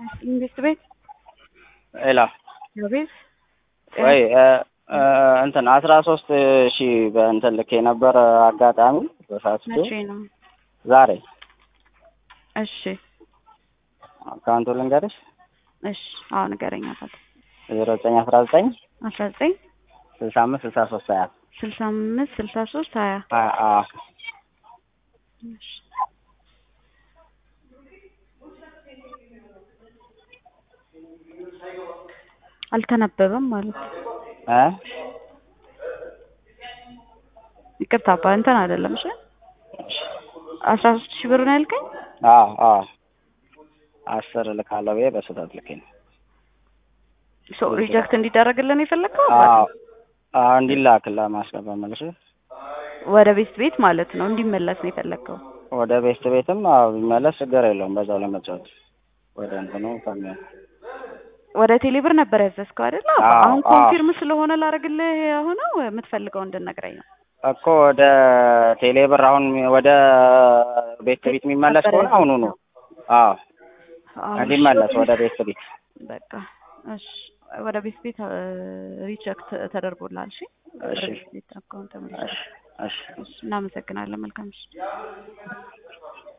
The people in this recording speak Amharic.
መንግስት ቤት ሌላ ቤት ወይ እንትን አስራ ሶስት ሺህ በእንትን ልክ የነበረ አጋጣሚ በሳስቶ መቼ ነው? ዛሬ እሺ አካውንቱ ልንገርሽ እሺ አሁን ንገረኝ። አባት ዜሮ ዘጠኝ አስራ ዘጠኝ አስራ ዘጠኝ ስልሳ አምስት ስልሳ ሶስት ሀያ ስልሳ አምስት ስልሳ ሶስት ሀያ ሀያ አዎ እሺ አልተነበበም ማለት ነው። እ ይቅርታ አባ እንትን አይደለም። እሺ አስራ ሶስት ሺህ ብር ነው ያልከኝ? አዎ አዎ አስር ልካለው ብዬ በስህተት ልኬ ነው። ሶ ሪጀክት እንዲደረግልን የፈለግከው አዎ አዎ እንዲላክ ለማስገባት መልሽ ወደ ቤት ቤት ማለት ነው እንዲመለስ ነው የፈለግከው? ወደ ቤት ቤትም አዎ ቢመለስ ችግር የለውም። በዛው ለመጫወት ወደ እንትኑ ከሚያ ወደ ቴሌብር ነበር ያዘዝከው አይደል? አባ? አዎ፣ አሁን አዎ። ኮንፊርም ስለሆነ ላደርግልህ የሆነው የምትፈልገው እንድነግረኝ ነው። እኮ ወደ ቴሌብር አሁን ወደ ቤት ቤት የሚመለስ ከሆነ አሁኑ ነው። አዎ አሁን እንዲመለስ ወደ ቤት ቤት በቃ እሺ፣ ወደ ቤት ቤት ሪጀክት ተደርጎላል። እሺ እሺ ወደ ቤት ቤት አካውንት ተመልሷል። እሺ እሺ እሺ፣ እናመሰግናለን። መልካም እሺ